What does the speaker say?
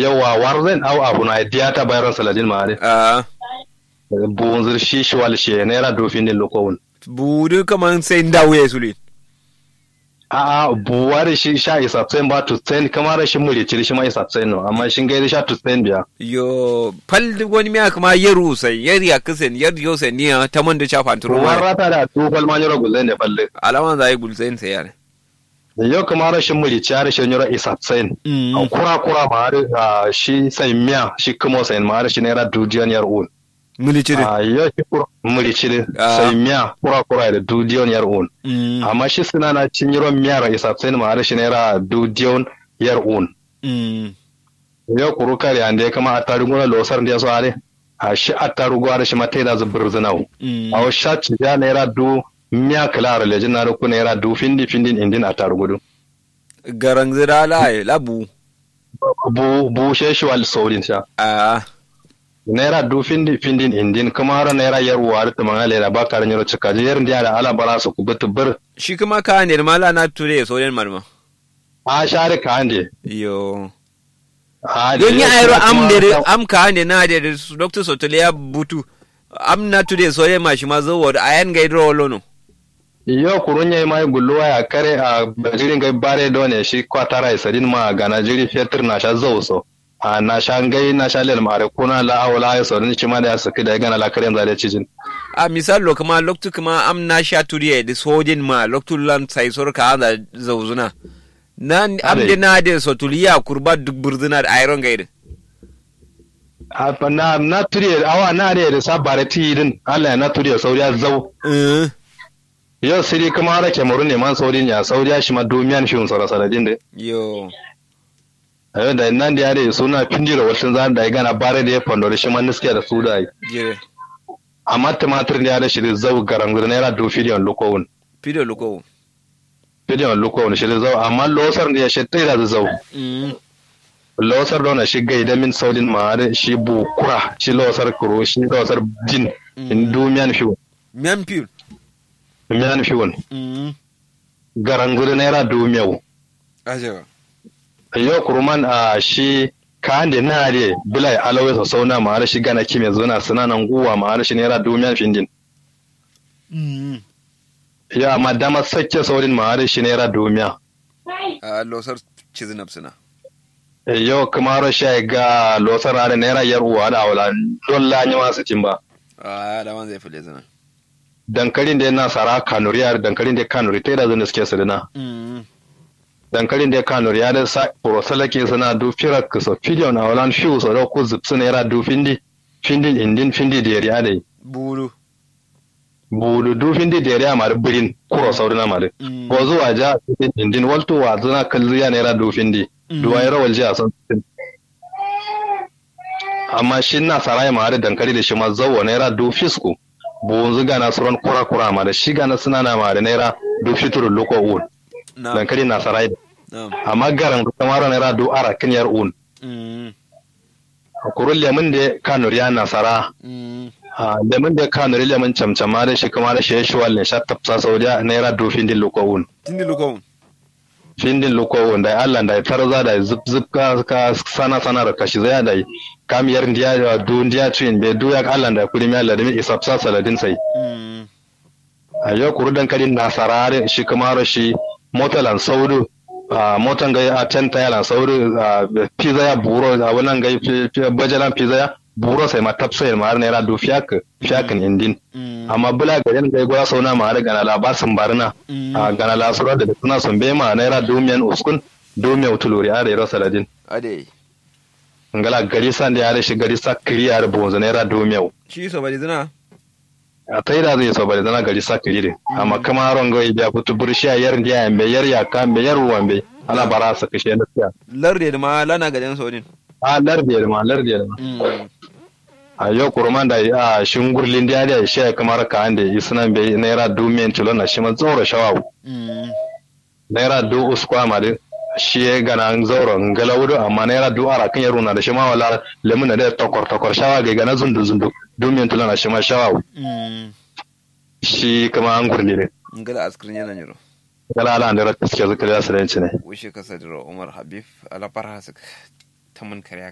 yawa warzen au abu na diata bayran saladin ma are a bunzir shi shi wal shi naira do fin din lokowun budu kaman sai ndawo ya suli a a buwar shi sha isa tsayin ba to tsayin kamar shi muri ciri shi ma isa tsayin no amma shin gaida sha to tsayin biya yo pal wani miya kuma yaru sai yar ya kisen yar yo sai niya ta man da chafa turu ruwan ma rata da tufal ma nyoro gulen ne balle alaman zai gulzain sai yare yau kamar shi muri ciyar shi nyoro isa tsayin a kura kura ma har ah, shi sai miya shi kuma sai ma har shi naira dudiyan yar un muli cire a yau shi kura muri ciri Ah. sai miya kura kura da dudiyan yar un Mm, amma shi suna na cin yiro miyar isa tsayin ma har shi naira dudiyan yar un mm, yau kuru kare ande kama attarugu na losar ndiya so are a shi attarugu are shi mate da zubur zinau mm. a sha ci ya naira du miya kala lejin na ku naira du findi findin indin attarugu du garang zira la labu bu bu she shi wal saurin sha a naira du findi findin indin kuma har naira yar war ta mangale da bakar nyoro cika je yar ndiya da ala bara su ku bitu bir shi kuma ka ne mala na ture so den marma a share ka ande yo a don yi da ayro kuma am de ta- am ka ne na de dr sotolia butu am na ture so den ma shi ma zo word ayan ga idro lono Yo kurunye mai gulluwa ya kare a bajirin gai bare done shi kwatara isadin ma ga Najeri fetur na sha zauso. A na sha gai na sha lel mare kuna la awla ya saurin ci ma da ya saki da ya gana la karen zare cijin. a misal lo kuma loktu kuma am na sha turiye da sojin ma loktu lan sai sor ka da zauzuna na am Ade. de na de sotuliya kurba duk burzuna da ayron ga idin A fa na na turiye awa na da da sa bare tidin Allah ya na turiye sauriya zau. Eh, Yo siri kuma har Cameroon ne man saurin ya sauriya shi ma domiyan shi unsara saladin de. yo Ayo da nan da ya da suna pinjira wasu zan da ya gana bare da ya fando da shi man niskiya da su da yi. jire Amma tumatir da ya da shi da zau garangur naira do filiyon lokowun. pido luko Filiyon lokowun shi da zau amma losar da ya shi tsaye da zau. mm losar dona shi gaida min saudin maare shi bu kura shi losar kuro shi losar jin in du miyan fiwon mian piul miyan fiwon mm garanguri naira du miyau ajewa yau kuruman a shi ka ande na de bilai alawai sa sauna maare shi gana kime zuna suna nan guwa maare shi naira du miyan findin mm ya amma dama sakke saudin maare shi naira du miya a losar cizinab suna yau kuma shi ga losar are naira yar uwa da wala don lanyi masu cin ba a da man zai fule zina dankalin da yana sara kanuri yar dankalin da kanuri ta da zan suke sadina mm dankalin da kanuri ya da sa porosalake suna du firak so fidion a walan fiu so da ku zup suna yara du findi findin indin findi da yariya dai buru budu du findi da yariya ma da birin kuro saurina ma da Mm. ko zuwa ja findin indin walto wa zuna kallu ya naira du findi duwa yara walji a san amma shi na sarai ma da dankali da shi ma zawo naira du fisku bunzu gana suran kura kura ma da shi gana suna na ma da naira du fituru loko un na dankali na sarai da na amma garan kamar naira du ara kinyar un mm kurun lemun da kanuri ya nasara mm a lemun da kanuri lemun camcama da shi kuma da shi shi walle sha tafsa saudiya naira du findin lukowun tindi luko findin lukowun da Allah da tarza da zip zip ka ka sana sana da kashi zaya da kamiyar ndiya da du ndiya cin be du ya Allah da kudi mi Allah da mi isafsa saladin sai mm a yau kuru dankalin nasara da shi kuma da shi motalan saudu a motan gai a tenta yalan saudu a pizza ya buro a wannan gai fi- fi- bajalan pizza ya buro sai ma tapsa ya ma'ar naira du fiyak fiyakin indin mm amma bula ga yan gai gura sauna ma'ar gana la basin barna Mm. a gana la sura da suna sun bai ma naira du miyan uskun du miyan tuluri a da yaro saladin ade ngala gari san da ya shi gari sa kiri a bonzo naira du miyau shi so bari zina a tai da zai so bari zana gari sa kiri de amma kama ron gai biya kutu burshi a yar ndiya yambe yar yaka mbe yar ruwan ana bara sa kashe na siya larde da ma lana ga dan sodin a larde ma larde ma mm a yau kurman da a shingurlin da ya shi kamar ka ande isnan be naira du miyan tulo na shi ma tsoro shawawu mm naira du uskwa ma de shi ya gana an zauro ngala wudu amma naira du ara kan yaro na da shi ma wala lemun na da tokor tokor shawa ga gana zundu zundu du miyan tulo na shi ma shawawu mm shi kama an gurli ne ngala askrin yana nyiro gala ala da rakiske zikir ya su ne wishe kasa diro umar habib ala parhasik tamun kariya